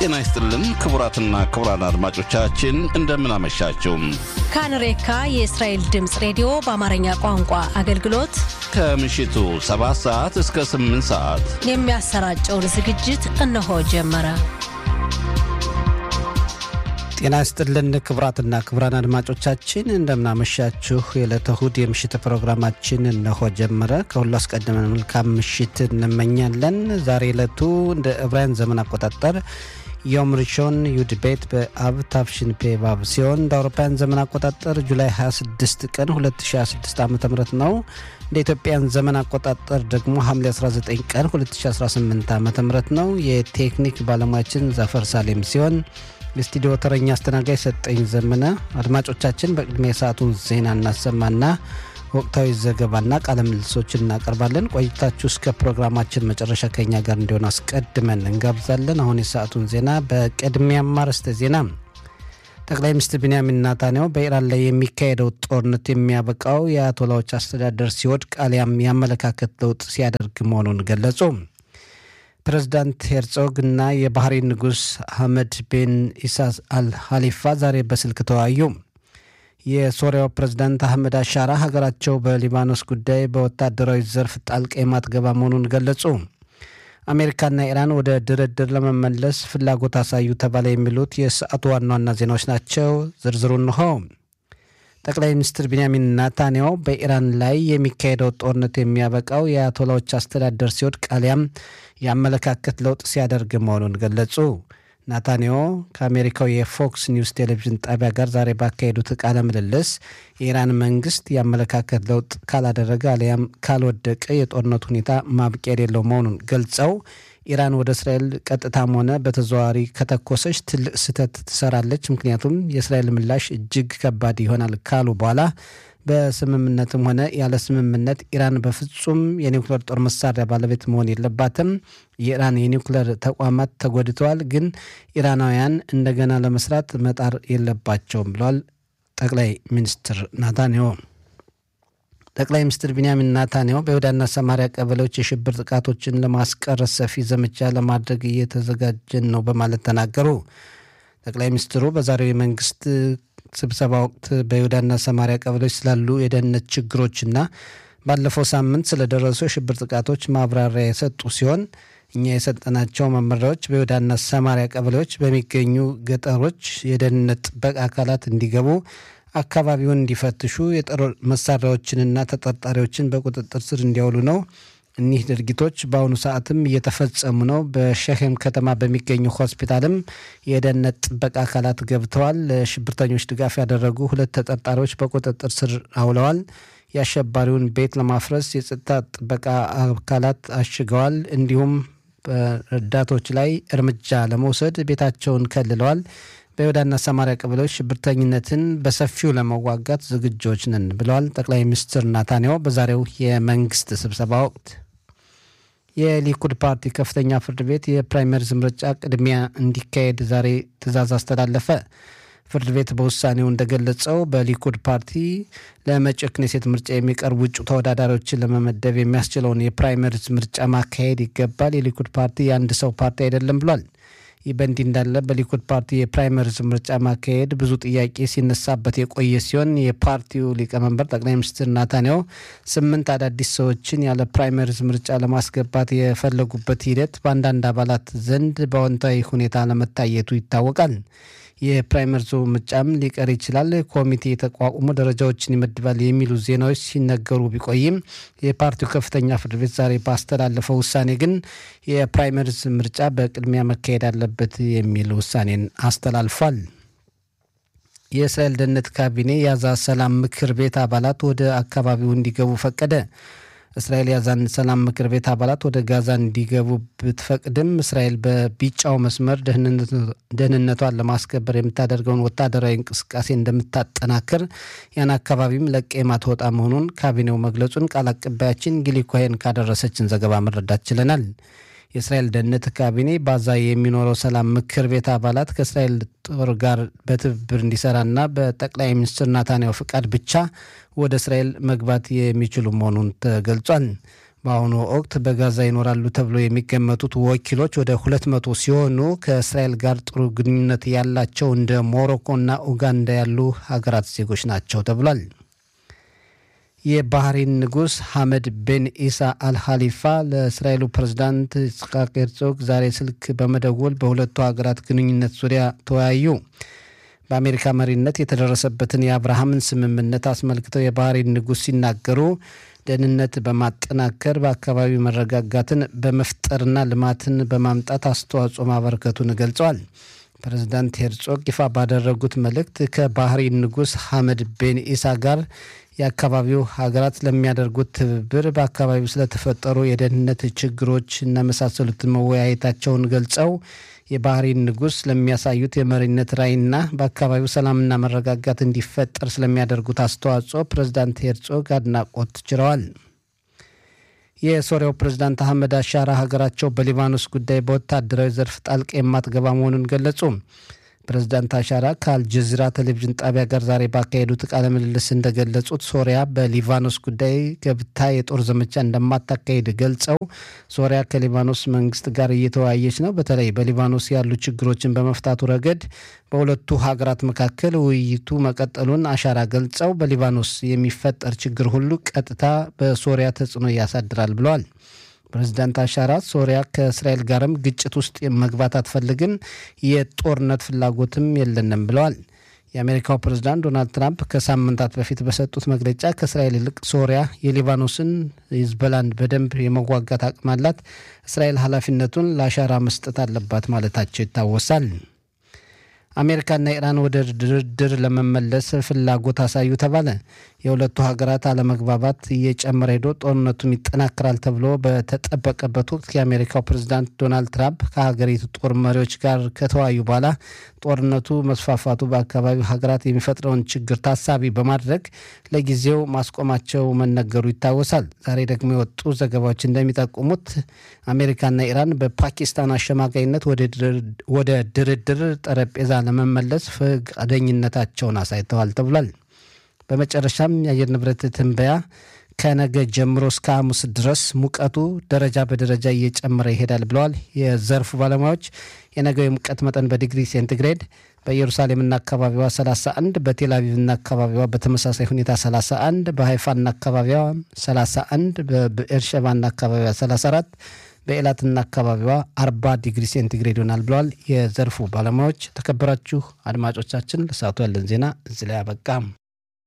ጤና ይስጥልን ክቡራትና ክቡራን አድማጮቻችን እንደምናመሻችው ካንሬካ የእስራኤል ድምፅ ሬዲዮ በአማርኛ ቋንቋ አገልግሎት ከምሽቱ 7 ሰዓት እስከ 8 ሰዓት የሚያሰራጨውን ዝግጅት እነሆ ጀመረ። ጤና ይስጥልን ክቡራትና ክቡራን አድማጮቻችን እንደምናመሻችሁ። የዕለተ እሁድ የምሽት ፕሮግራማችን እነሆ ጀመረ። ከሁሉ አስቀድመን መልካም ምሽት እንመኛለን። ዛሬ ዕለቱ እንደ ዕብራውያን ዘመን አቆጣጠር ዮም ሪሾን ዩድ ቤት በአብ ታፍሽን ፔ ባብ ሲሆን እንደ አውሮፓውያን ዘመን አቆጣጠር ጁላይ 26 ቀን 2026 ዓ ም ነው። እንደ ኢትዮጵያን ዘመን አቆጣጠር ደግሞ ሐምሌ 19 ቀን 2018 ዓ ም ነው። የቴክኒክ ባለሙያችን ዛፈር ሳሌም ሲሆን የስቱዲዮ ተረኛ አስተናጋጅ ሰጠኝ ዘመነ። አድማጮቻችን በቅድሚያ የሰዓቱን ዜና እናሰማና ወቅታዊ ዘገባና ቃለ ምልልሶችን እናቀርባለን። ቆይታችሁ እስከ ፕሮግራማችን መጨረሻ ከኛ ጋር እንዲሆን አስቀድመን እንጋብዛለን። አሁን የሰዓቱን ዜና በቅድሚያም አርዕስተ ዜና ጠቅላይ ሚኒስትር ቢንያሚን ናታንያሁ በኢራን ላይ የሚካሄደው ጦርነት የሚያበቃው የአያቶላዎች አስተዳደር ሲወድቅ አሊያም የአመለካከት ለውጥ ሲያደርግ መሆኑን ገለጹ። ፕሬዝዳንት ሄርጾግ እና የባህሬን ንጉሥ አህመድ ቤን ኢሳ አል ሀሊፋ ዛሬ በስልክ ተወያዩ። የሶሪያው ፕሬዝዳንት አህመድ አሻራ ሀገራቸው በሊባኖስ ጉዳይ በወታደራዊ ዘርፍ ጣልቃ የማትገባ መሆኑን ገለጹ። አሜሪካና ኢራን ወደ ድርድር ለመመለስ ፍላጎት አሳዩ ተባለ። የሚሉት የሰዓቱ ዋና ዋና ዜናዎች ናቸው። ዝርዝሩ እንሆ። ጠቅላይ ሚኒስትር ቢንያሚን ናታንያሁ በኢራን ላይ የሚካሄደው ጦርነት የሚያበቃው የአያቶላዎች አስተዳደር ሲወድቅ አሊያም የአመለካከት ለውጥ ሲያደርግ መሆኑን ገለጹ። ናታንያሁ ከአሜሪካው የፎክስ ኒውስ ቴሌቪዥን ጣቢያ ጋር ዛሬ ባካሄዱት ቃለ ምልልስ የኢራን መንግስት የአመለካከት ለውጥ ካላደረገ አሊያም ካልወደቀ የጦርነት ሁኔታ ማብቂያ የሌለው መሆኑን ገልጸው ኢራን ወደ እስራኤል ቀጥታም ሆነ በተዘዋዋሪ ከተኮሰች ትልቅ ስህተት ትሰራለች፣ ምክንያቱም የእስራኤል ምላሽ እጅግ ከባድ ይሆናል ካሉ በኋላ በስምምነትም ሆነ ያለ ስምምነት ኢራን በፍጹም የኒውክሌር ጦር መሳሪያ ባለቤት መሆን የለባትም። የኢራን የኒውክሌር ተቋማት ተጎድተዋል፣ ግን ኢራናውያን እንደገና ለመስራት መጣር የለባቸውም ብለዋል ጠቅላይ ሚኒስትር ናታንያሁ። ጠቅላይ ሚኒስትር ቢንያሚን ናታንያሁ በይሁዳና ሰማሪያ ቀበሌዎች የሽብር ጥቃቶችን ለማስቀረት ሰፊ ዘመቻ ለማድረግ እየተዘጋጀን ነው በማለት ተናገሩ። ጠቅላይ ሚኒስትሩ በዛሬው የመንግስት ስብሰባ ወቅት በይሁዳና ሰማሪያ ቀበሌዎች ስላሉ የደህንነት ችግሮችና ባለፈው ሳምንት ስለደረሱ የሽብር ጥቃቶች ማብራሪያ የሰጡ ሲሆን እኛ የሰጠናቸው መመሪያዎች በይሁዳና ሰማሪያ ቀበሌዎች በሚገኙ ገጠሮች የደህንነት ጥበቃ አካላት እንዲገቡ አካባቢውን እንዲፈትሹ የጦር መሳሪያዎችንና ተጠርጣሪዎችን በቁጥጥር ስር እንዲያውሉ ነው። እኒህ ድርጊቶች በአሁኑ ሰዓትም እየተፈጸሙ ነው። በሸሄም ከተማ በሚገኙ ሆስፒታልም የደህንነት ጥበቃ አካላት ገብተዋል። ለሽብርተኞች ድጋፍ ያደረጉ ሁለት ተጠርጣሪዎች በቁጥጥር ስር አውለዋል። የአሸባሪውን ቤት ለማፍረስ የጸጥታ ጥበቃ አካላት አሽገዋል። እንዲሁም በረዳቶች ላይ እርምጃ ለመውሰድ ቤታቸውን ከልለዋል። በይሁዳና ሰማሪያ ቀበሌዎች ሽብርተኝነትን በሰፊው ለመዋጋት ዝግጆች ነን ብለዋል ጠቅላይ ሚኒስትር ናታንያሁ በዛሬው የመንግስት ስብሰባ ወቅት። የሊኩድ ፓርቲ ከፍተኛ ፍርድ ቤት የፕራይመሪዝ ምርጫ ቅድሚያ እንዲካሄድ ዛሬ ትዕዛዝ አስተላለፈ። ፍርድ ቤት በውሳኔው እንደገለጸው በሊኩድ ፓርቲ ለመጪው ክኔሴት ምርጫ የሚቀርቡ እጩ ተወዳዳሪዎችን ለመመደብ የሚያስችለውን የፕራይመሪዝ ምርጫ ማካሄድ ይገባል። የሊኩድ ፓርቲ የአንድ ሰው ፓርቲ አይደለም ብሏል። ይህ በእንዲህ እንዳለ በሊኩድ ፓርቲ የፕራይመሪዝ ምርጫ ማካሄድ ብዙ ጥያቄ ሲነሳበት የቆየ ሲሆን የፓርቲው ሊቀመንበር ጠቅላይ ሚኒስትር ናታንያሁ ስምንት አዳዲስ ሰዎችን ያለ ፕራይመሪዝ ምርጫ ለማስገባት የፈለጉበት ሂደት በአንዳንድ አባላት ዘንድ በአዎንታዊ ሁኔታ ለመታየቱ ይታወቃል። የፕራይመሪዙ ምርጫም ሊቀር ይችላል፣ ኮሚቴ ተቋቁሞ ደረጃዎችን ይመድባል የሚሉ ዜናዎች ሲነገሩ ቢቆይም የፓርቲው ከፍተኛ ፍርድ ቤት ዛሬ ባስተላለፈው ውሳኔ ግን የፕራይመሪዝ ምርጫ በቅድሚያ መካሄድ አለበት የሚል ውሳኔን አስተላልፏል። የእስራኤል ደህንነት ካቢኔ የጋዛ ሰላም ምክር ቤት አባላት ወደ አካባቢው እንዲገቡ ፈቀደ። እስራኤል የጋዛን ሰላም ምክር ቤት አባላት ወደ ጋዛ እንዲገቡ ብትፈቅድም እስራኤል በቢጫው መስመር ደህንነቷን ለማስከበር የምታደርገውን ወታደራዊ እንቅስቃሴ እንደምታጠናክር ያን አካባቢም ለቀ የማትወጣ መሆኑን ካቢኔው መግለጹን ቃል አቀባያችን ጊሊ ኮሄን ካደረሰችን ዘገባ መረዳት ችለናል። የእስራኤል ደህንነት ካቢኔ ባዛ የሚኖረው ሰላም ምክር ቤት አባላት ከእስራኤል ጦር ጋር በትብብር እንዲሰራና በጠቅላይ ሚኒስትር ናታንያሁ ፍቃድ ብቻ ወደ እስራኤል መግባት የሚችሉ መሆኑን ተገልጿል። በአሁኑ ወቅት በጋዛ ይኖራሉ ተብሎ የሚገመቱት ወኪሎች ወደ ሁለት መቶ ሲሆኑ ከእስራኤል ጋር ጥሩ ግንኙነት ያላቸው እንደ ሞሮኮና ኡጋንዳ ያሉ ሀገራት ዜጎች ናቸው ተብሏል። የባህሬን ንጉሥ ሐመድ ቤን ኢሳ አልኻሊፋ ለእስራኤሉ ፕሬዝዳንት ይስሐቅ ሄርዞግ ዛሬ ስልክ በመደወል በሁለቱ ሀገራት ግንኙነት ዙሪያ ተወያዩ። በአሜሪካ መሪነት የተደረሰበትን የአብርሃምን ስምምነት አስመልክተው የባህሬን ንጉሥ ሲናገሩ ደህንነት በማጠናከር በአካባቢው መረጋጋትን በመፍጠርና ልማትን በማምጣት አስተዋጽኦ ማበረከቱን ገልጸዋል። ፕሬዝዳንት ሄርጾግ ይፋ ባደረጉት መልእክት ከባህሬን ንጉሥ ሐመድ ቤን ኢሳ ጋር የአካባቢው ሀገራት ለሚያደርጉት ትብብር በአካባቢው ስለተፈጠሩ የደህንነት ችግሮች እና መሳሰሉትን መወያየታቸውን ገልጸው የባህሬን ንጉሥ ለሚያሳዩት የመሪነት ራዕይና በአካባቢው ሰላምና መረጋጋት እንዲፈጠር ስለሚያደርጉት አስተዋጽኦ ፕሬዝዳንት ሄርጾግ አድናቆት ችረዋል። የሶሪያው ፕሬዝዳንት አህመድ አሻራ ሀገራቸው በሊባኖስ ጉዳይ በወታደራዊ ዘርፍ ጣልቃ የማትገባ መሆኑን ገለጹ። ፕሬዝዳንት አሻራ ከአልጀዚራ ቴሌቪዥን ጣቢያ ጋር ዛሬ ባካሄዱት ቃለ ምልልስ እንደገለጹት ሶሪያ በሊባኖስ ጉዳይ ገብታ የጦር ዘመቻ እንደማታካሄድ ገልጸው ሶሪያ ከሊባኖስ መንግስት ጋር እየተወያየች ነው። በተለይ በሊባኖስ ያሉ ችግሮችን በመፍታቱ ረገድ በሁለቱ ሀገራት መካከል ውይይቱ መቀጠሉን አሻራ ገልጸው በሊባኖስ የሚፈጠር ችግር ሁሉ ቀጥታ በሶሪያ ተጽዕኖ ያሳድራል ብለዋል። ፕሬዚዳንት አሻራ ሶሪያ ከእስራኤል ጋርም ግጭት ውስጥ መግባት አትፈልግም፣ የጦርነት ፍላጎትም የለንም ብለዋል። የአሜሪካው ፕሬዝዳንት ዶናልድ ትራምፕ ከሳምንታት በፊት በሰጡት መግለጫ ከእስራኤል ይልቅ ሶሪያ የሊባኖስን ሂዝቦላን በደንብ የመዋጋት አቅም አላት፣ እስራኤል ኃላፊነቱን ለአሻራ መስጠት አለባት ማለታቸው ይታወሳል። አሜሪካና ኢራን ወደ ድርድር ለመመለስ ፍላጎት አሳዩ ተባለ። የሁለቱ ሀገራት አለመግባባት እየጨመረ ሄዶ ጦርነቱም ይጠናከራል ተብሎ በተጠበቀበት ወቅት የአሜሪካው ፕሬዝዳንት ዶናልድ ትራምፕ ከሀገሪቱ ጦር መሪዎች ጋር ከተወያዩ በኋላ ጦርነቱ መስፋፋቱ በአካባቢው ሀገራት የሚፈጥረውን ችግር ታሳቢ በማድረግ ለጊዜው ማስቆማቸው መነገሩ ይታወሳል። ዛሬ ደግሞ የወጡ ዘገባዎች እንደሚጠቁሙት አሜሪካና ኢራን በፓኪስታን አሸማጋይነት ወደ ድርድር ጠረጴዛ ለመመለስ ፈቃደኝነታቸውን አሳይተዋል ተብሏል። በመጨረሻም የአየር ንብረት ትንበያ ከነገ ጀምሮ እስከ ሐሙስ ድረስ ሙቀቱ ደረጃ በደረጃ እየጨመረ ይሄዳል ብለዋል የዘርፉ ባለሙያዎች። የነገው የሙቀት መጠን በዲግሪ ሴንቲግሬድ በኢየሩሳሌምና አካባቢዋ 31፣ በቴል አቪቭና አካባቢዋ በተመሳሳይ ሁኔታ 31፣ በሀይፋና አካባቢዋ 31፣ በብኤርሸባና አካባቢዋ 34 በኤላትና አካባቢዋ 40 ዲግሪ ሴንቲግሬድ ይሆናል ብለዋል የዘርፉ ባለሙያዎች። ተከበራችሁ አድማጮቻችን ለሰዓቱ ያለን ዜና እዚህ ላይ አበቃ።